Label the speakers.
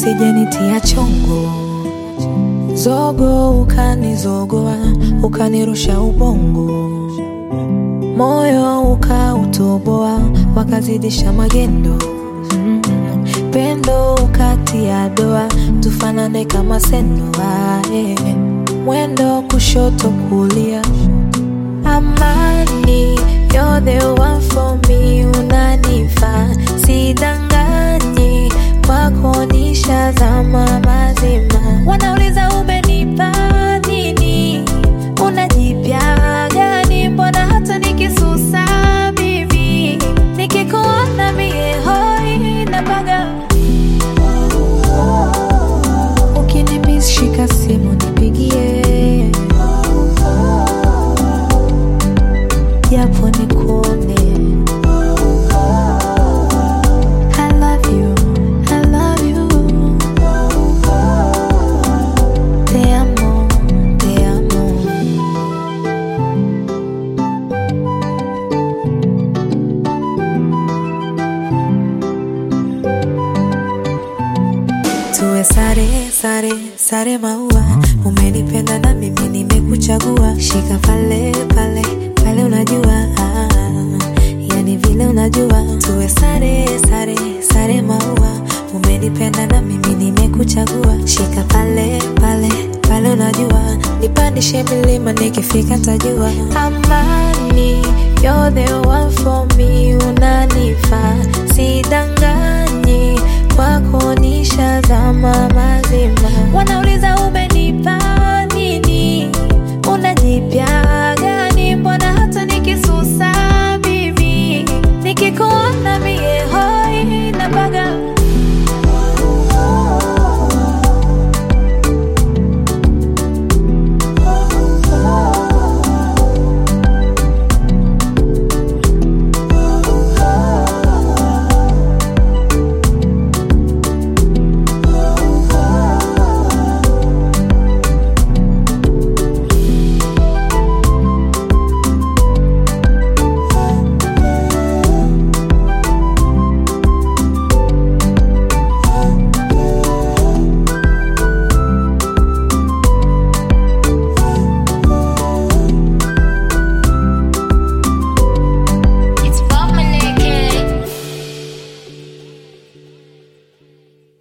Speaker 1: usijenitia chongo zogo, ukanizogoa ukanirusha ubongo, moyo ukautoboa wakazidisha magendo mm. Pendo ukatia doa tufanane kama senoa eh. Mwendo kushoto kulia Amani, you're the one for me, unanifaa sidanganyi, kwako nishazama mazima. Wanauliza umenipa nini, unajipya gani? Mbona hata nikisusa mimi nikikuona mie hoi napaga. Ukinimis shika simu nipigie japo nikuone. I love you, I love you. Te amo, te amo. Tuwe sare sare sare maua, umenipenda na mimi nimekuchagua. Shika pale pale pale, unajua ah, yani vile unajua. Tuwe sare sare sare maua, umenipenda na mimi nimekuchagua. Shika pale pale pale, unajua nipandishe milima, nikifika tajua. Amani, you're the one for me, unanifaa sidanganyi kwako nishazama mazima. Wanauliza ume